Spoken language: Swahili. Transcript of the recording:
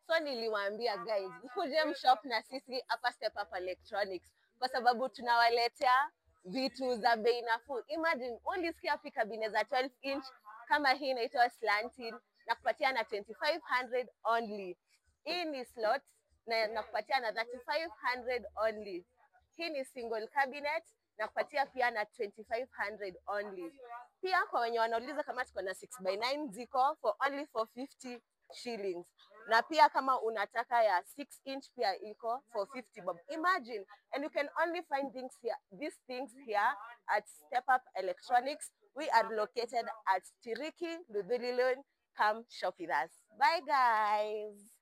So niliwaambia guys, mkuje mshop na sisi hapa Step Up Electronics kwa sababu tunawaletea vitu za bei nafuu. Imagine ulisikia wapi kabine za 12 inch kama hii inaitwa slanted na kupatia na 2500 only. Hii ni slot na nakupatia na 3500 only. Hii ni single cabinet na kupatia pia na 2500 only. Pia kwa wenye wanauliza kama tuko na 6 by 9 ziko for only 450 shillings. Na pia kama unataka ya 6 inch pia iko for 50 bob. Imagine and you can only find things here, these things here at Step Up Electronics. We are located at Tiriki, Ludhulilon. Come shop with us. Bye guys.